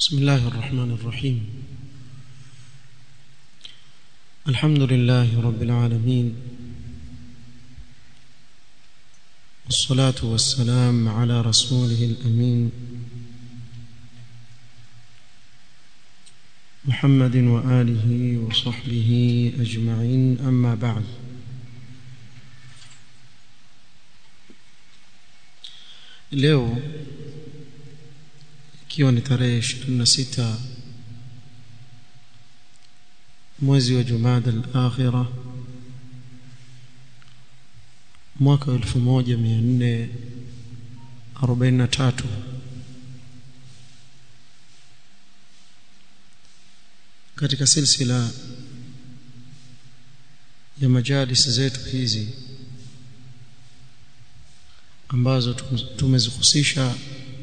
بسم الله الرحمن الرحيم الحمد لله رب العالمين والصلاة والسلام على رسوله الأمين محمد وآله وصحبه أجمعين أما بعد leo ikiwa ni tarehe 26 mwezi wa Jumada al-Akhira mwaka 1443 katika silsila ya majalis zetu hizi ambazo tumezihusisha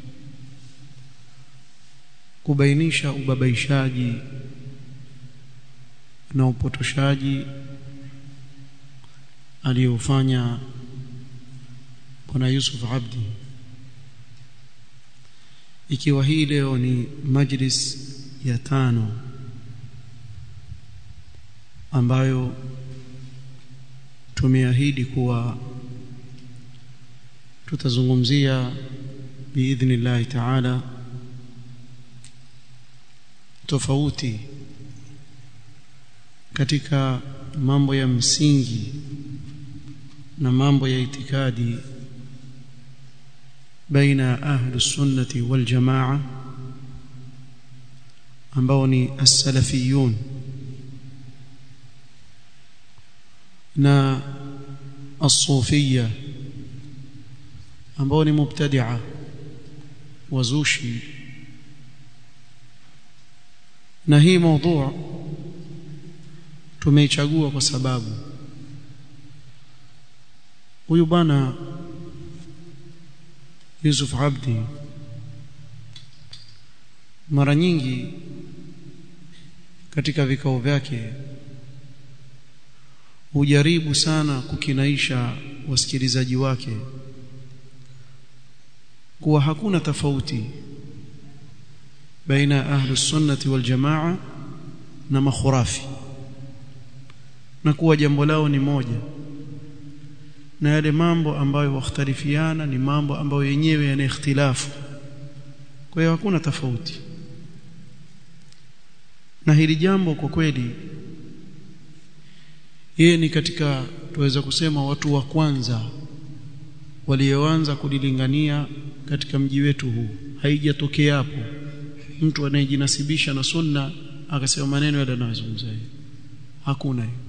kubainisha ubabaishaji na upotoshaji aliyofanya bwana Yusuf Abdi ikiwa hii leo ni majlis ya tano ambayo tumeahidi kuwa tutazungumzia biidhnillahi taala tofauti katika mambo ya msingi na mambo ya itikadi baina ahli sunnati wal jamaa ambao ni as-salafiyun na as-sufiyya ambao ni mubtadi'a wazushi na hii mada tumeichagua kwa sababu huyu bwana Yusuf Abdi mara nyingi katika vikao vyake hujaribu sana kukinaisha wasikilizaji wake kuwa hakuna tofauti baina ahli sunnati wal jamaa na makhurafi na kuwa jambo lao ni moja na yale mambo ambayo wakhtalifiana ni mambo ambayo yenyewe yana ikhtilafu kwa hiyo hakuna tofauti na hili jambo kwa kweli yeye ni katika tuweza kusema watu wa kwanza walioanza kulilingania katika mji wetu huu haijatokea hapo mtu anayejinasibisha na sunna akasema maneno yale anayozungumza hakuna hiyo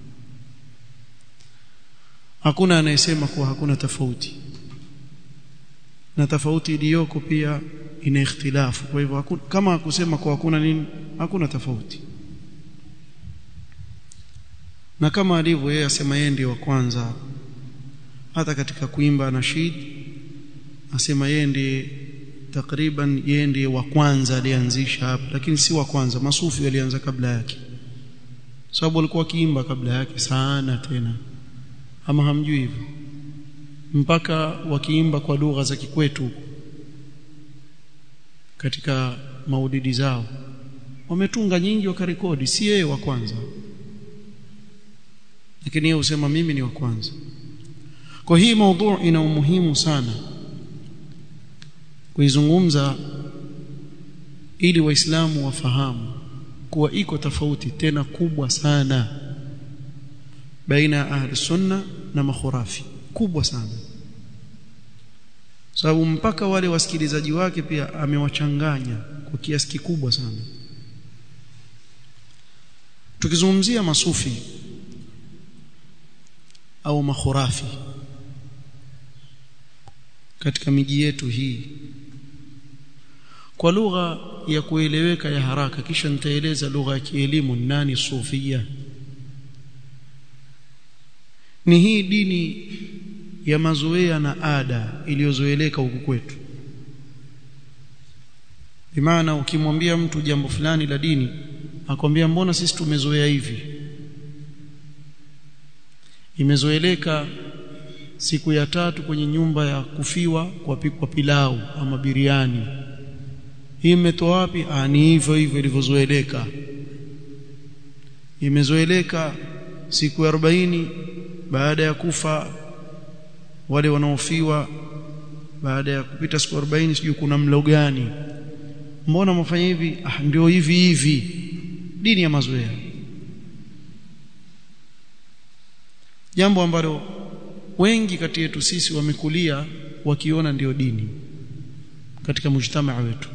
hakuna anayesema kuwa hakuna tofauti na tofauti iliyoko pia ina ikhtilafu kwa hivyo kama hakusema kuwa hakuna nini hakuna tofauti na kama alivyo yeye asema yeye ndiye wa kwanza hata katika kuimba nashid asema yeye ndiye takriban yeye ndiye wa kwanza alianzisha hapa lakini si wa kwanza masufi walianza kabla yake sababu walikuwa kiimba kabla yake sana tena ama hamjui hivyo mpaka wakiimba kwa lugha za kikwetu katika maudidi zao wametunga nyingi wakarekodi si yeye wa kwanza lakini yeye husema mimi ni wa kwanza kwa hii maudhu ina umuhimu sana kuizungumza ili waislamu wafahamu kuwa iko tofauti tena kubwa sana baina ya ahli sunna na makhurafi kubwa sana sababu mpaka wale wasikilizaji wake pia amewachanganya kwa kiasi kikubwa sana tukizungumzia masufi au makhurafi katika miji yetu hii kwa lugha ya kueleweka ya haraka kisha nitaeleza lugha ya kielimu nani sufia ni hii dini ya mazoea na ada iliyozoeleka huku kwetu bimaana ukimwambia mtu jambo fulani la dini akwambia mbona sisi tumezoea hivi imezoeleka siku ya tatu kwenye nyumba ya kufiwa kwa pikwa pilau ama biriani hii imetoa wapi ah ni hivyo hivyo ilivyozoeleka imezoeleka siku ya 40 baada ya kufa wale wanaofiwa baada ya kupita siku 40 sijui kuna mlo gani mbona mfanya hivi ah ndio hivi hivi dini ya mazoea jambo ambalo wengi kati yetu sisi wamekulia wakiona ndio dini katika mujtamaa wetu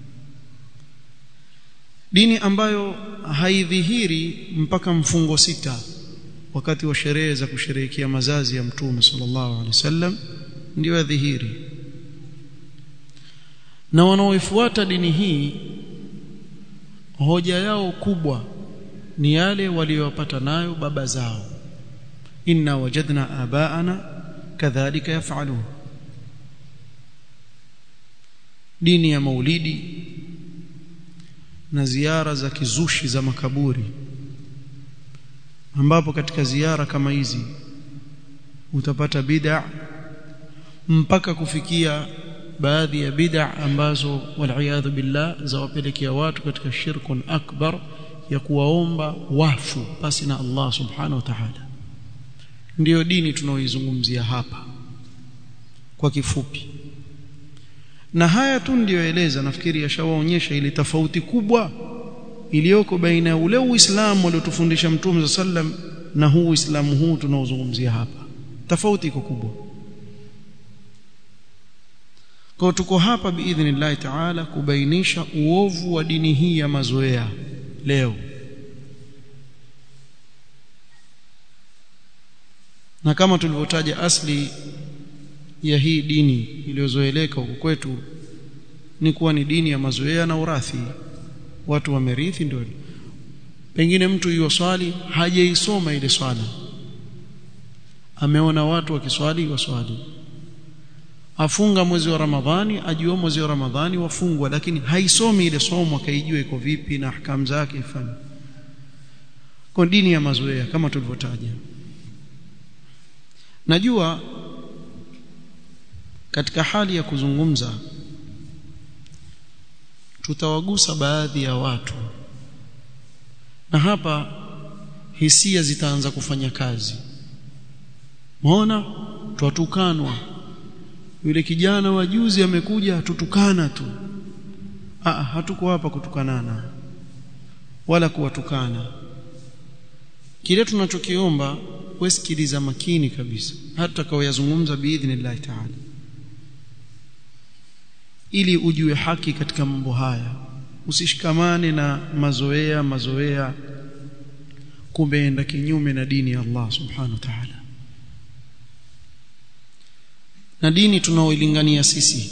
dini ambayo haidhihiri mpaka mfungo sita wakati wa sherehe za kusherehekea mazazi ya mtume sallallahu alaihi wasallam ndio yadhihiri na wanaoifuata dini hii hoja yao kubwa ni yale waliyopata nayo baba zao inna wajadna abaana kadhalika yafalun dini ya maulidi na ziara za kizushi za makaburi ambapo katika ziara kama hizi utapata bid'a mpaka kufikia baadhi ya bid'a ambazo wal billah zawapelekea watu katika shirkun akbar ya kuwaomba wafu pasi na Allah subhanahu wa ta'ala ndiyo dini tunaoizungumzia hapa kwa kifupi na haya tu ndiyoeleza nafikiri yashawaonyesha ile tofauti kubwa iliyoko baina ya ule uislamu aliotufundisha mtume sallam na huu uislamu huu tunaozungumzia hapa tofauti iko kubwa kwa tuko hapa biidhnillah taala kubainisha uovu wa dini hii ya mazoea leo na kama tulivyotaja asli ya hii dini iliyozoeleka huko kwetu ni kuwa ni dini ya mazoea na urathi watu wamerithi ndio pengine mtu hiyo swali hajaisoma ile swala ameona watu wakiswali waswali afunga mwezi wa Ramadhani ajua mwezi wa Ramadhani wafungwa lakini haisomi ile somo akaijua iko vipi na ahkam zake ifanye kwa dini ya mazoea kama tulivyotaja najua katika hali ya kuzungumza tutawagusa baadhi ya watu na hapa hisia zitaanza kufanya kazi muona twatukanwa yule kijana wa juzi amekuja tutukana tu ah hatuko hapa kutukanana wala kuwatukana kile tunachokiomba wesikiliza makini kabisa hata kauyazungumza biidhnillah taala ili ujue haki katika mambo haya usishikamane na mazoea mazoea kumeenda kinyume na dini ya Allah subhanahu wa ta'ala na dini tunaoilingania sisi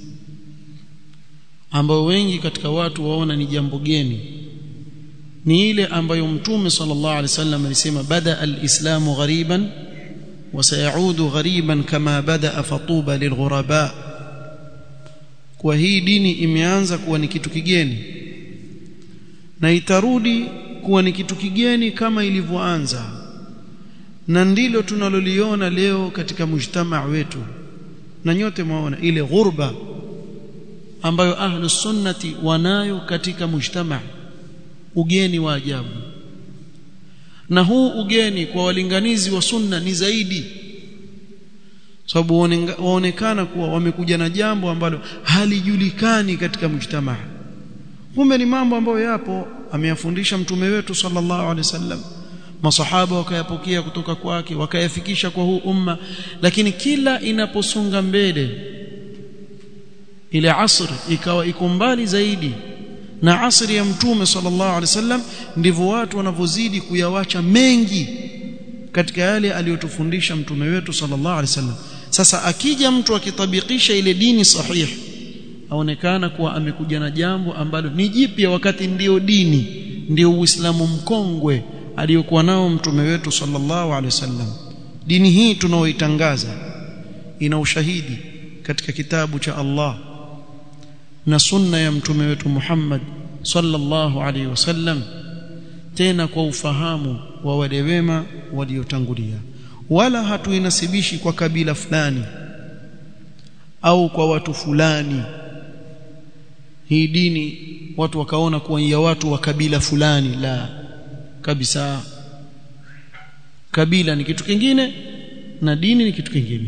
ambao wengi katika watu waona ni jambo geni ni ile ambayo mtume sallallahu alaihi wasallam alisema bada alislamu ghariban wa sayaudu ghariban kama bada fatuba lilghuraba kwa hii dini imeanza kuwa ni kitu kigeni na itarudi kuwa ni kitu kigeni kama ilivyoanza na ndilo tunaloliona leo katika mujtamaa wetu na nyote mwaona ile ghurba ambayo ahlu sunnati wanayo katika mujtamaa ugeni wa ajabu na huu ugeni kwa walinganizi wa sunna ni zaidi sababu waonekana kuwa wamekuja na jambo ambalo halijulikani katika mujtamaa kumbe ni mambo ambayo yapo ameyafundisha mtume wetu sallallahu alaihi wasallam masahaba wakayapokea kutoka kwake wakayafikisha kwa huu umma lakini kila inaposonga mbele ile asr ikawa iko mbali zaidi na asri ya mtume sallallahu alaihi wasallam ndivyo watu wanavyozidi kuyawacha mengi katika yale aliyotufundisha mtume wetu sallallahu alaihi wasallam sasa akija mtu akitabikisha ile dini sahihi aonekana kuwa amekuja na jambo ambalo ni jipya wakati ndio dini ndio uislamu mkongwe aliyokuwa nao mtume wetu sallallahu alaihi wasallam dini hii tunaoitangaza ina ushahidi katika kitabu cha Allah na sunna ya mtume wetu Muhammad sallallahu alaihi wasallam tena kwa ufahamu wa wale wema waliotangulia wala hatuinasibishi kwa kabila fulani au kwa watu fulani hii dini watu wakaona kuwa ya watu wa kabila fulani la kabisa kabila ni kitu kingine na dini ni kitu kingine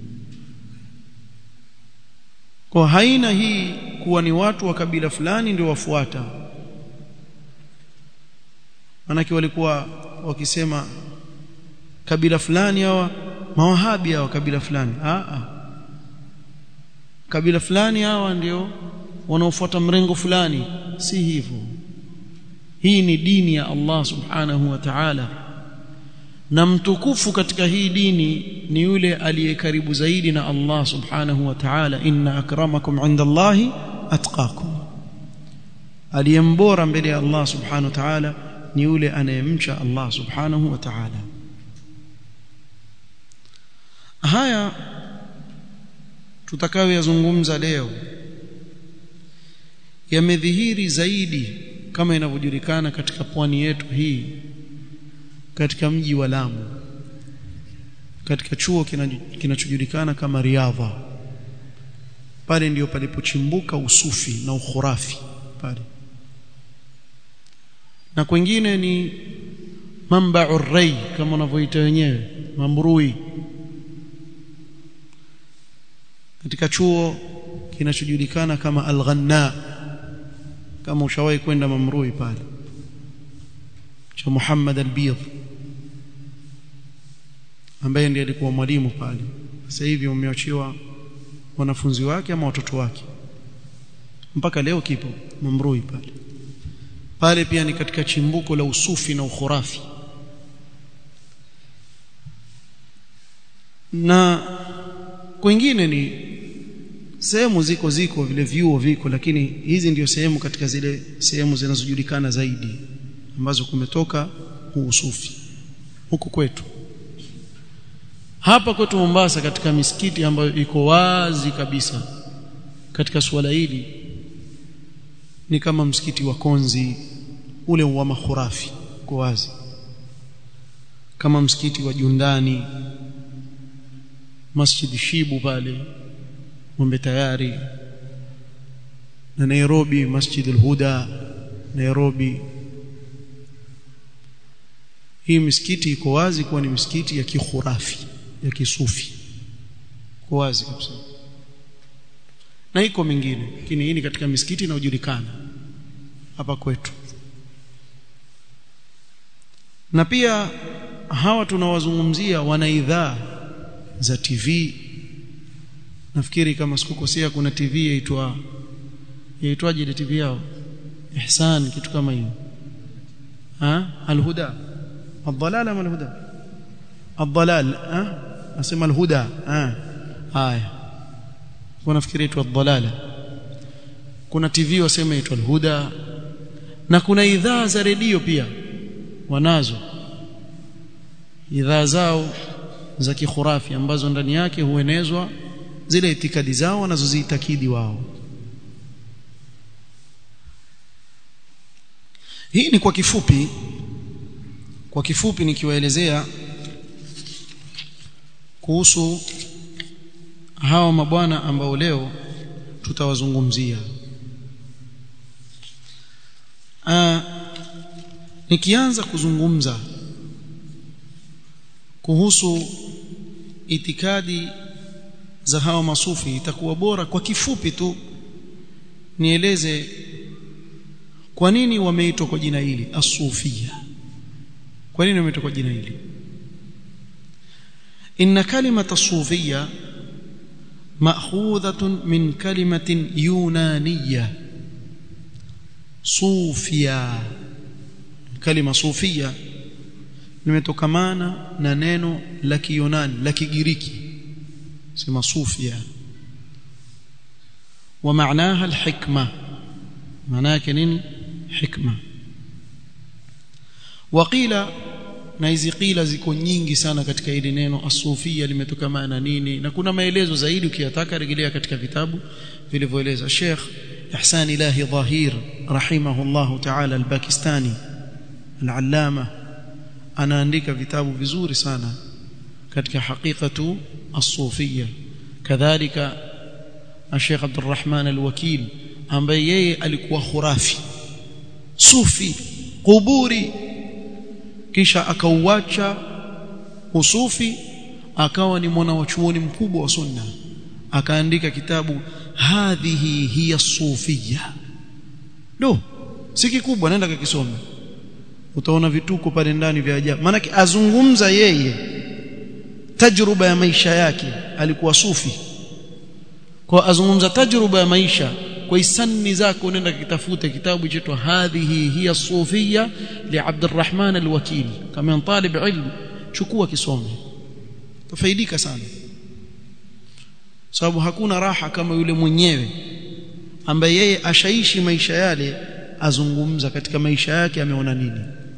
kwa haina hii kuwa ni watu wa kabila fulani ndio wafuata manake walikuwa wakisema kabila fulani hawa mawahabi hawa kabila fulani a a kabila fulani hawa ndio wanaofuata mrengo fulani si hivyo hii ni dini ya Allah subhanahu wa ta'ala na mtukufu katika hii dini ni yule aliye karibu zaidi na Allah subhanahu wa ta'ala inna akramakum inda Allahi atqakum aliyembora mbele ya Allah subhanahu wa ta'ala ni yule anayemcha Allah subhanahu wa ta'ala haya tutakayoyazungumza leo yamedhihiri zaidi kama inavyojulikana katika pwani yetu hii katika mji wa Lamu katika chuo kinachojulikana kama Riadha pale ndiyo palipochimbuka usufi na ukhurafi pale na kwingine ni mamba'u rai kama wanavyoita wenyewe mamrui katika chuo kinachojulikana kama Al-Ghanna kama ushawahi kwenda Mamrui pale cha Muhammad Al-Bidh ambaye ndiye alikuwa mwalimu pale sasa hivi umeachiwa wanafunzi wake ama watoto wake mpaka leo kipo Mamrui pale pale pia ni katika chimbuko la usufi na ukhurafi na kwingine ni sehemu ziko ziko vile vyuo viko lakini hizi ndio sehemu katika zile sehemu zinazojulikana zaidi ambazo kumetoka huu usufi huku kwetu hapa kwetu Mombasa katika misikiti ambayo iko wazi kabisa katika suala hili ni kama msikiti wa Konzi ule wa makhurafi kwa wazi kama msikiti wa Jundani Masjid Shibu pale Mwembe Tayari na Nairobi Masjid al-Huda Nairobi hii misikiti iko wazi kuwa ni misikiti ya kikhurafi ya kisufi kwa wazi kabisa na iko mingine lakini hii ni katika misikiti inayojulikana hapa kwetu na pia hawa tunawazungumzia wana idhaa za TV nafikiri kama sikukosea kuna TV yaitwa yaitwaje ile TV yao Ihsan kitu kama hiyo ha Al-Huda Ad-Dalal ama Al-Huda Ad-Dalal ha nasema Al-Huda ha haya kuna nafikiri itwa Ad-Dalala kuna TV wasema itwa Al-Huda na kuna idhaa za redio pia wanazo idhaa zao za kikhurafi ambazo ndani yake huenezwa zile itikadi zao wanazoziitakidi wao hii ni kwa kifupi kwa kifupi nikiwaelezea kuhusu hawa mabwana ambao leo tutawazungumzia Aa, nikianza kuzungumza kuhusu itikadi za hawa masufi itakuwa bora kwa kifupi tu nieleze kwa nini wameitwa kwa jina hili asufia kwa nini wameitwa kwa jina hili inna kalimata sufia ma'khudhatun min kalimatin yunaniyya sufia kalima sufia limetokamana na neno la kiyunani la kigiriki sema sufia wa maanaha alhikma maana yake nini hikma waqila na hizi qila ziko nyingi sana katika hili neno asufia limetokana na nini na kuna maelezo zaidi ukiyataka rejelea katika vitabu vilivyoeleza Sheikh Ihsan Ilahi Dhahir rahimahullah ta'ala al-Pakistani al-allama anaandika vitabu vizuri sana katika hakikatu as-sufia kadhalika Sheikh Abdul Rahman al-Wakil ambaye yeye alikuwa khurafi sufi kuburi kisha akauacha usufi akawa ni mwana wa chuoni mkubwa wa sunna akaandika kitabu hadhihi hiya sufia do si kikubwa nenda kakisome utaona vituko pale ndani vya ajabu maana azungumza yeye tajruba ya maisha yake alikuwa sufi kwa azungumza tajruba ya maisha kwa isani zako nenda kitafute kitabu chetu hadhihi hiya sufia li Abdurrahman al-Wakili kama talib ilm chukua kisome tafaidika sana sababu hakuna raha kama yule mwenyewe ambaye yeye ashaishi maisha yale azungumza katika maisha yake ameona nini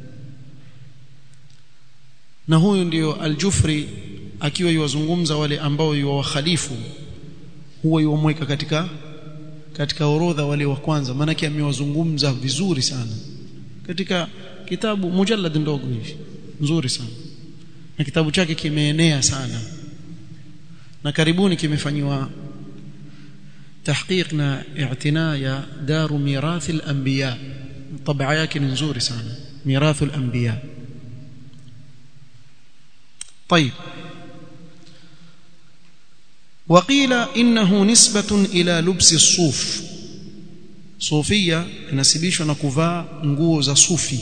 na huyu ndiyo aljufri akiwa yuwazungumza wale ambao yuwakhalifu huwa yuwamweka katika katika orodha wale wa kwanza maanake amewazungumza vizuri sana katika kitabu mujallad ndogo hivi nzuri sana na kitabu chake kimeenea sana na karibuni kimefanywa tahqiq na i'tina ya daru mirathi al-anbiya tabaa yake ni nzuri sana mirathu al-anbiya طيب وقيل انه نسبه الى لبس الصوف صوفيه inasibishwa na kuvaa nguo za sufi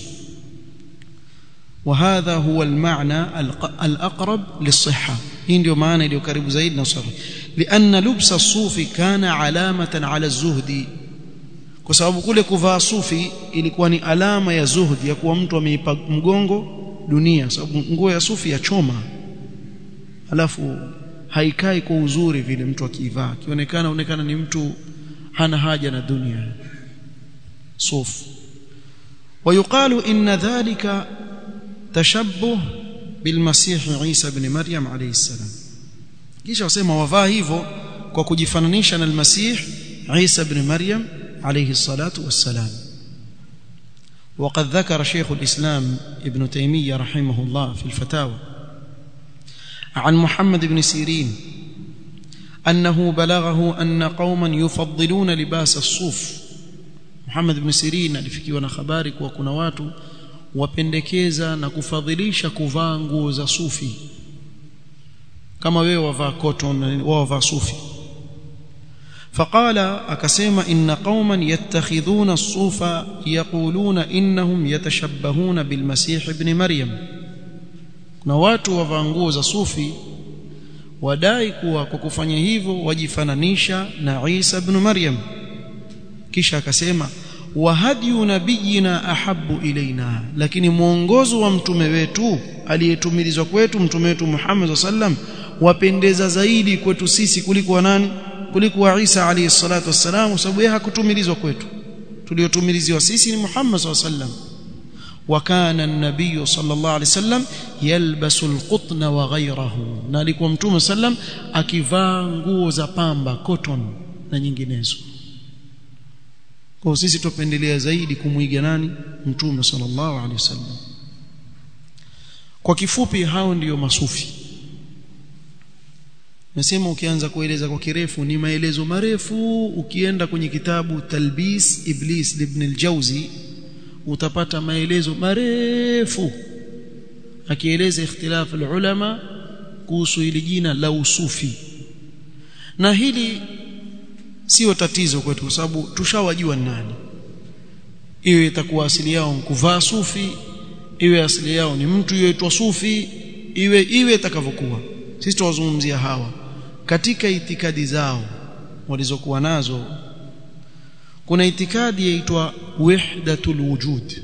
وهذا هو المعنى الأقرب للصحة hii ndio maana iliyo karibu zaidi na sahihi لأن لبس الصوف كان علامة على الزهد kwa sababu kule kuvaa sufi ilikuwa ni alama ya zuhdi ya kuwa mtu ameipa mgongo dunia sababu nguo ya sufi ya choma alafu haikai kwa uzuri vile mtu akivaa akionekana onekana ni mtu hana haja na dunia sufu ويقال إن ذلك tashabbuh bilmasih Isa ibn Maryam alayhi salam kisha wasema wavaa hivyo kwa kujifananisha na almasih Isa ibn Maryam alayhi salatu wassalam وقد ذكر شيخ الإسلام ابن تيمية رحمه الله في الفتاوى عن محمد بن سيرين أنه بلغه أن قوما يفضلون لباس الصوف محمد بن سيرين alifikiwa na habari kuwa kuna watu wapendekeza na kufadhilisha kuvaa nguo za sufi kama wewe wavaa cotton wao wavaa sufi فقال akasema inna qauman yattakhidhuna as-sufa yaquluna innahum yatashabbahuna bil masih ibn maryam kuna watu wavaa nguo za sufi wadai kuwa kwa kufanya hivyo wajifananisha na Isa ibn Maryam kisha akasema wa hadyu nabiyina ahabbu ilaina lakini mwongozo wa mtume wetu aliyetumilizwa kwetu mtume wetu Muhammad sallam wapendeza zaidi kwetu sisi kuliko wa nani kuliko wa Isa alayhi salatu wassalam sababu yeye hakutumilizwa kwetu tuliotumiliziwa sisi ni Muhammad sallam وكان النبي صلى الله عليه وسلم يلبس القطن وغيره na alikuwa mtume sallam akivaa nguo za pamba cotton na nyinginezo kwa sisi tupendelea zaidi kumwiga nani mtume sallallahu alaihi wasallam kwa kifupi hao ndiyo masufi nasema ukianza kueleza kwa kirefu ni maelezo marefu ukienda kwenye kitabu talbis iblis ibn al-jawzi utapata maelezo marefu akieleza ikhtilaf ulama kuhusu hili jina la usufi na hili sio tatizo kwetu kwa sababu tushawajua nani iwe itakuwa asili yao kuvaa sufi iwe asili yao ni mtu yoitwa sufi iwe iwe itakavyokuwa sisi tuwazungumzia hawa katika itikadi zao walizokuwa nazo kuna itikadi yaitwa wahdatul wujud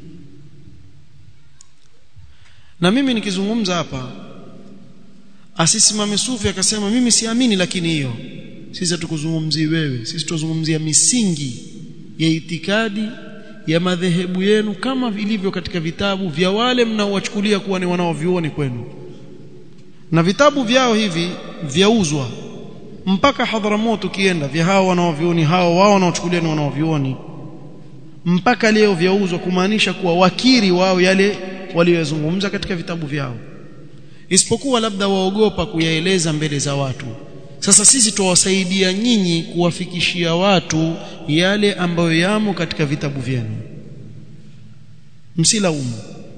na mimi nikizungumza hapa asisimame sufi akasema mimi siamini lakini hiyo sisi hatukuzungumzii wewe sisi tuzungumzia misingi ya itikadi ya madhehebu yenu kama vilivyo katika vitabu vya wale mnaowachukulia kuwa ni wanaovioni kwenu na vitabu vyao hivi vyauzwa mpaka Hadhramut ukienda vya hao wanaovioni hao wao wanaochukulia ni wanaovioni mpaka leo vyauzwa kumaanisha kuwa wakiri wao yale waliyozungumza katika vitabu vyao isipokuwa labda waogopa kuyaeleza mbele za watu sasa sisi tuwasaidia nyinyi kuwafikishia watu yale ambayo yamo katika vitabu vyenu msilaumu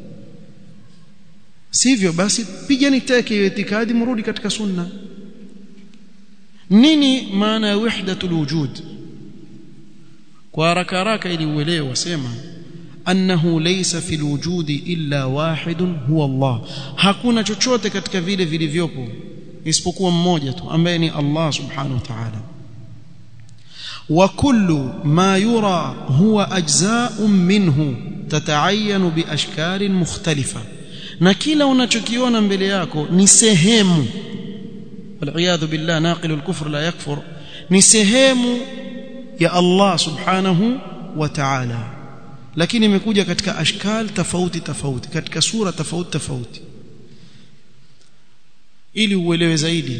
sivyo basi pigeni teke hiyo itikadi mrudi katika sunna nini maana ya wahdatul wujud kwa haraka haraka ili uelewe wasema annahu laysa fil wujudi illa wahidun huwa Allah hakuna chochote katika vile vilivyopo isipokuwa mmoja tu ambaye ni Allah subhanahu wa ta'ala wa kullu ma yura huwa ajza'un minhu tata'ayyanu bi ashkalin mukhtalifa na kila unachokiona mbele yako ni sehemu والعياذ بالله ناقل الكفر لا يكفر ni sehemu ya Allah subhanahu wa ta'ala lakini imekuja katika ashkal tofauti tofauti katika sura tofauti tofauti ili uelewe zaidi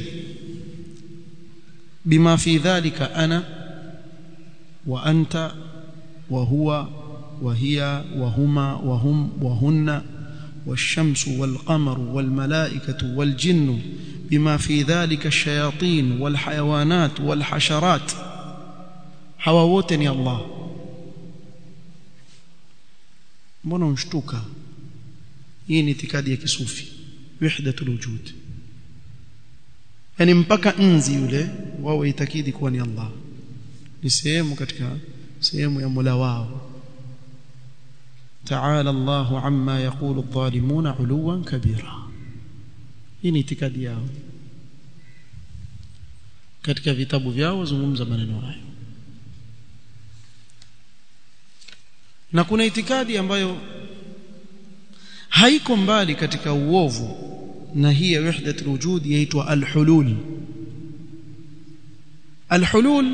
bima fi dhalika ana wa anta wa huwa wa hiya wa huma wa hum wa hunna والشمس والقمر والملائكة والجن بما في ذلك الشياطين والحيوانات والحشرات hawa wote ni Allah mbona unshtuka hii ni itikadi ya kisufi wahdatul wujud yani mpaka nzi yule wao itakidi kuwa ni Allah ni sehemu katika sehemu ya Mola wao تعالى الله عما يقول الظالمون علوا كبيرا hii ni itikadi yao katika vitabu vyao wazungumza maneno hayo na kuna itikadi ambayo haiko mbali katika uovu na hii ya wahdatul wujud yaitwa al-hulul al-hulul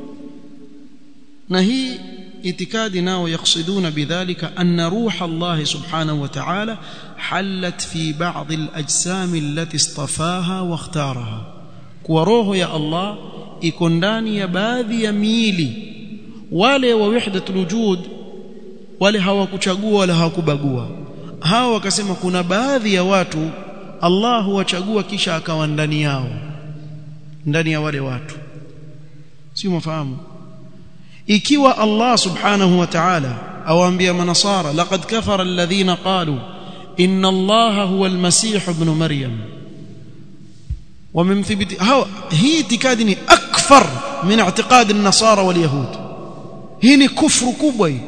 na hii itikadi nao yaksuduna bidhalika anna ruha Allah subhanahu wa ta'ala halat fi ba'd al-ajsam allati istafaha wa ikhtaraha kwa roho ya Allah iko ndani ya baadhi ya miili wale wa wahdatul wujud wale hawakuchagua wala hawakubagua hawa wakasema kuna baadhi ya watu Allah huwachagua kisha akawa ndani yao ndani ya wale watu sio mafahamu ikiwa Allah subhanahu wa ta'ala awaambia manasara laqad kafara alladhina qalu inna Allah huwa almasih ibn maryam wamemthibiti hawa hii itikadi ni akfar min i'tiqad an-nasara wal yahud hii ni kufru kubwa hii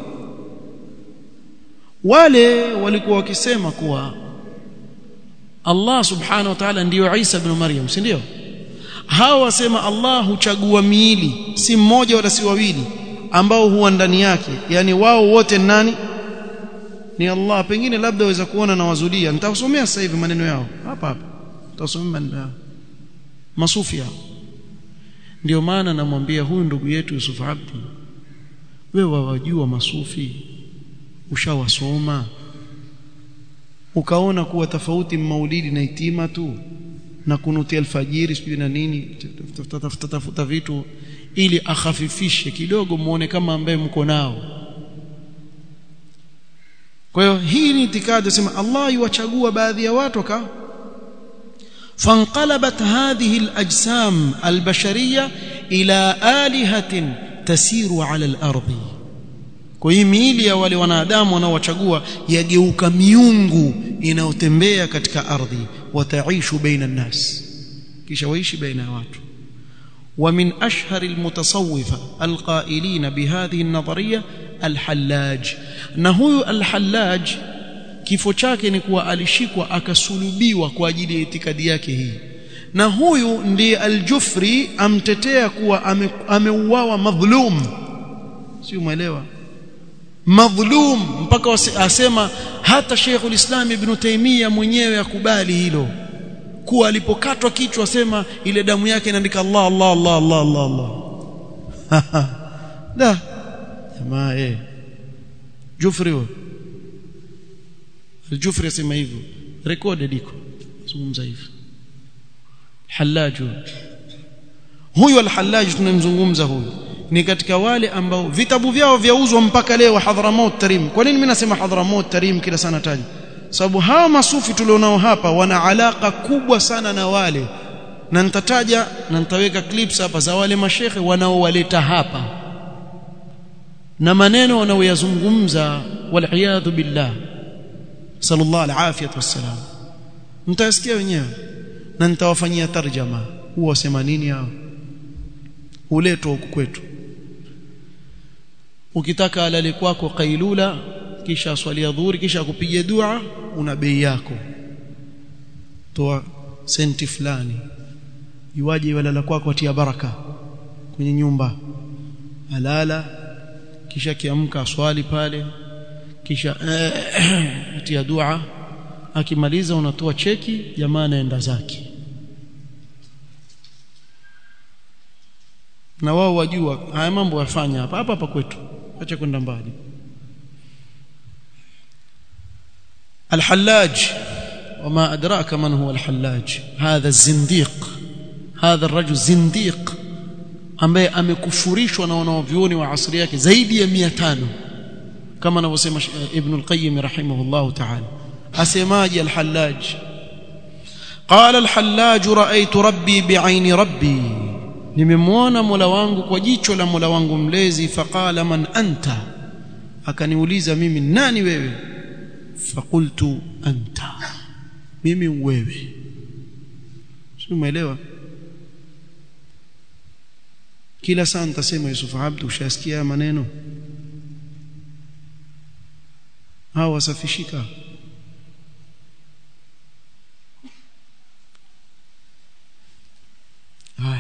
wale walikuwa wakisema kuwa Allah subhanahu wa ta'ala ndiyo Isa ibn Maryam si ndio hawa wasema Allah huchagua miili si mmoja wala si wawili ambao huwa ndani yake yani wao wote nani ni Allah pengine labda waweza kuona na wazulia nitakusomea sasa hivi maneno yao hapa hapa tutasomea maneno yao masufi hao ndio maana namwambia huyu ndugu yetu Yusuf Abdi wewe wajua masufi ushawasoma ukaona kuwa tofauti maulidi na itima tu na kunuti alfajiri sijui na nini tafuta vitu ili akhafifishe kidogo muone kama ambaye mko nao kwa hiyo hii ni itikadi sema Allah yuwachagua baadhi ya watu ka فانقلبت هذه الأجسام البشرية إلى آلهة تسير على الأرض kwa hii miili ya wale wanadamu wanaowachagua yageuka miungu inayotembea katika ardhi wataishu baina nnas kisha waishi baina ya watu ومن أشهر المتصوفة القائلين بهذه النظرية الحلاج نهو الحلاج kifo chake ni kuwa alishikwa akasulubiwa kwa ajili ya itikadi yake hii na huyu ndiye aljufri amtetea kuwa ameuawa ame madhlum si umeelewa madhlum mpaka asema hata Sheikhul Islam Ibn Taymiyyah mwenyewe akubali hilo kuwa alipokatwa kichwa asema ile damu yake inaandika Allah Allah Allah Allah Allah Allah da jamaa eh Jufri huyo Jufri asema hivyo recorded iko zungumza hivyo Hallaj huyu al-Hallaj tunamzungumza huyu ni katika wale ambao vitabu vyao vyauzwa mpaka leo Hadramaut Tarim kwa nini mimi nasema Hadramaut Tarim kila sana taji sababu hawa masufi tulionao hapa wana alaka kubwa sana na wale na nitataja na nitaweka clips hapa za wale mashekhe wanaowaleta hapa na maneno wanaoyazungumza waliyadhu billah sallallahu alafiyat wassalam mtasikia wenyewe na nitawafanyia tarjama huwa wasema nini hao huletwa huku kwetu ukitaka alale kwako kailula kisha swali dhuhuri kisha kupiga dua una bei yako toa senti fulani iwaje walala kwako atia baraka kwenye nyumba alala kisha kiamka swali pale kisha atia dua akimaliza unatoa cheki jamaa anaenda zake na wao wajua haya mambo yafanya hapa hapa hapa kwetu acha kwenda mbali الحلاج وما أدراك من هو الحلاج هذا الزنديق هذا الرجل زنديق ambaye amekufurishwa na wanaovyuoni wa asri yake zaidi ya 500 kama anavyosema Ibn al-Qayyim rahimahullah ta'ala asemaje al-Hallaj qala al-Hallaj ra'aytu rabbi bi'aini rabbi nimemwona Mola wangu kwa jicho la Mola wangu mlezi faqala man anta akaniuliza mimi nani wewe faqultu anta mimi wewe umeelewa kila saa nitasema Yusuf Abdu ushasikia maneno hao wasafishika haya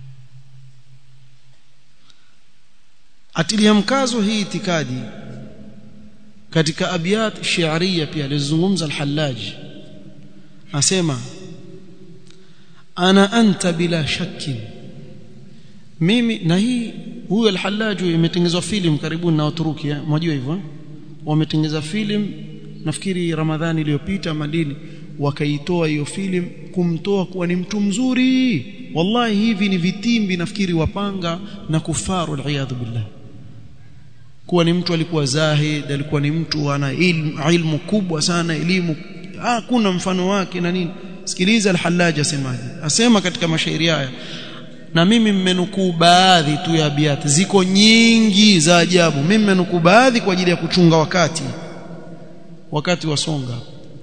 atilia mkazo hii itikadi katika abiyat shi'ariya pia alizungumza al-Hallaj asema ana anta bila shakkin mimi na hii huyo al-Hallaj imetengenezwa film karibuni na Waturuki mwajua hivyo wametengeza film nafikiri Ramadhani iliyopita Madini wakaitoa hiyo film kumtoa kuwa ni mtu mzuri wallahi hivi ni vitimbi nafikiri wapanga na kufaru al billah kuwa ni mtu alikuwa zahid alikuwa ni mtu ana ilmu, ilmu kubwa sana elimu hakuna mfano wake na nini sikiliza al-Hallaj asemaje asema katika mashairi haya na mimi mmenukuu baadhi tu ya abiyati ziko nyingi za ajabu mimi mmenukuu baadhi kwa ajili ya kuchunga wakati wakati wasonga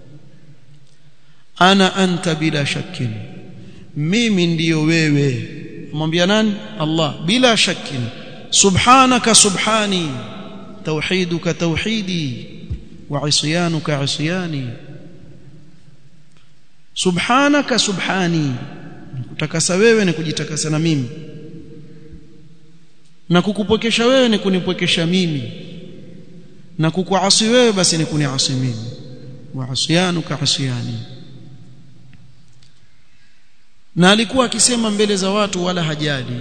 ana anta bila shakkin mimi ndiyo wewe mwambia nani Allah bila shakkin subhanaka subhani توحيدك توحيدي وعصيانك عصياني subhanaka subhani kutakasa wewe ni kujitakasa na mimi na kukupokesha wewe ni kunipokesha mimi na kukuasi wewe basi ni kuniasi mimi wa asyanuka asyani na alikuwa akisema mbele za watu wala hajali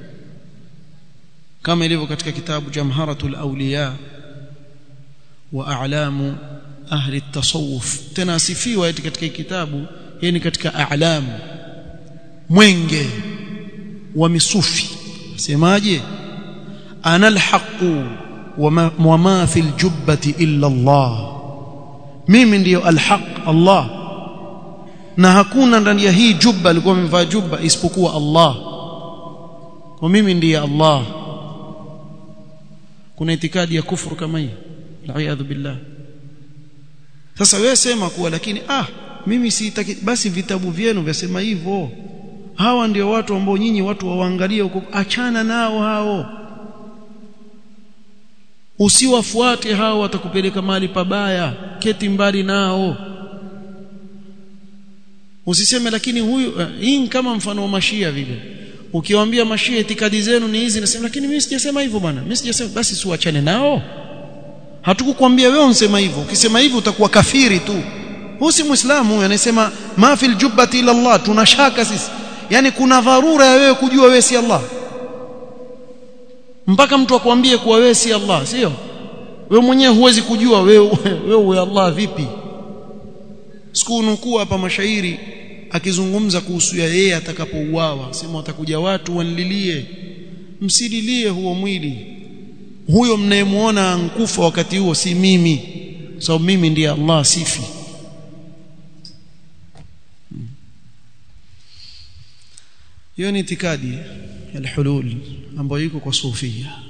kama ilivyo katika kitabu Jamharatul Awliya wa a'lamu ahli at-tasawuf tena asifiwa eti katika kitabu yeye ni katika a'lamu mwenge wa misufi semaje ana alhaqu wa ma fi aljubbati illa Allah mimi ndiyo alhaq Allah na hakuna ndani ya hii jubba alikuwa amevaa jubba isipokuwa Allah kwa mimi ndiye Allah kuna itikadi ya kufuru kama hii la'iyadhu billah sasa wewe sema kuwa lakini ah mimi sitaki basi vitabu vyenu vyasema hivyo hawa ndio watu ambao nyinyi watu waangalie huko achana nao hao usiwafuate hao watakupeleka mahali pabaya keti mbali nao usiseme lakini huyu uh, hii kama mfano wa mashia vile ukiwaambia mashia itikadi zenu ni hizi nasema lakini mimi sijasema hivyo bwana mimi sijasema basi siwachane nao hatukukwambia wewe unsema hivyo ukisema hivyo utakuwa kafiri tu huyu si muislamu huyu anasema ma fil jubbati ila Allah tunashaka sisi yani kuna dharura ya wewe kujua wewe si Allah mpaka mtu akwambie kuwa wewe si Allah sio wewe mwenyewe huwezi kujua wewe wewe Allah vipi siku nukuu hapa mashairi akizungumza kuhusu ya yeye atakapouawa sema watakuja watu wanlilie msililie huo mwili huyo mnayemuona nkufa wakati huo si mimi sababu so, mimi ndiye Allah sifi hiyo ni itikadi ya hulul ambayo iko kwa sufia